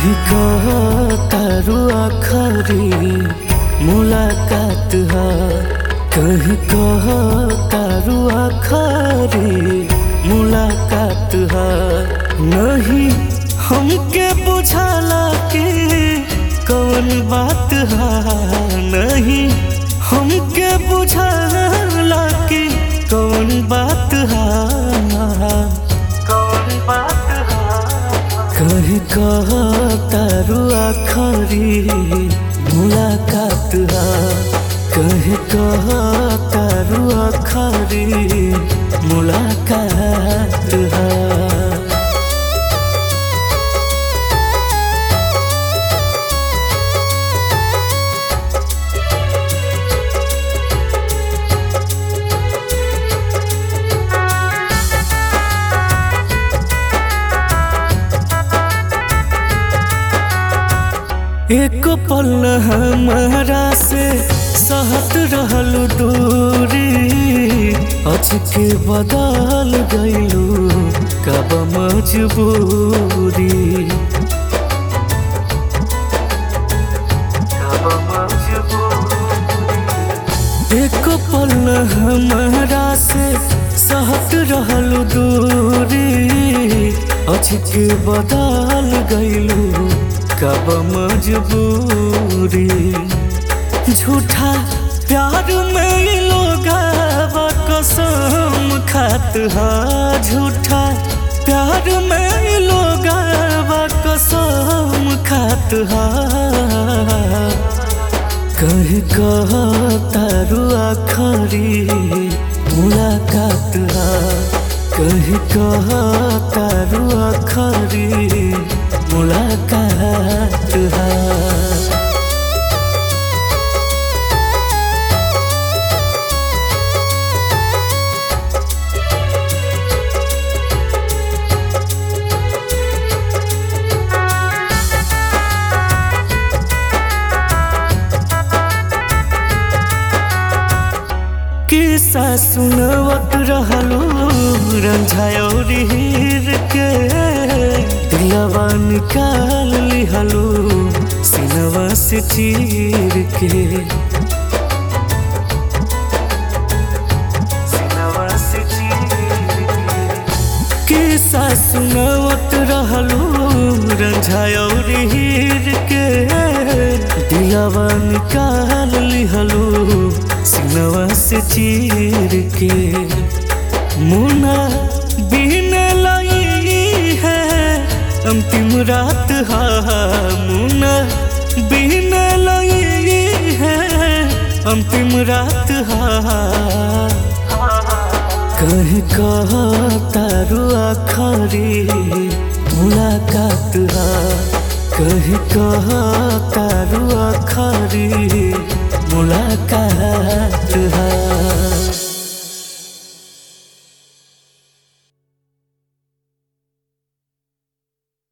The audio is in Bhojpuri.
कहीं कह तारू आखरी मुलाकात है कहीं कह तारू आखरी मुलाकात है नहीं हमके बुझाला कि कौन बात है नहीं हमके बुझाला कि कौन बात है कौन बात है कहीं कह तारू आखरी मुलाकात है कहीं कह तारू आखरी मुलाकात है एक पल हमारा से सहत रहल दूरी अचके बदल गईलू कब मजबूरी कब मजबूरी एक पल हमारा से सहत रहल दूरी अचके बदल गईलू कब मजबूरी झूठा प्यार में लोग कसम खात हा झूठा प्यार में लोग कसम खात हा कहीं कह तारू आखरी मुलाकात हा कहीं कह तारू आखरी मुलाकात है किस्सा सुनवत रहलू रंझायोर हीर के दिलवा निकाल लिहलू सिनवा से चीर के सिनवा से चीर के किस्सा सुनवत रहलू रंझायोर हीर के दिलवा निकाल लिहलू सिनवा से चीर के मुना बिन लाई है अंतिम रात हा मुना बिन लाई है अंतिम रात हा कहीं कह तारू आखरी मुलाकात हा कहीं कह तारू आखरी मुलाकात है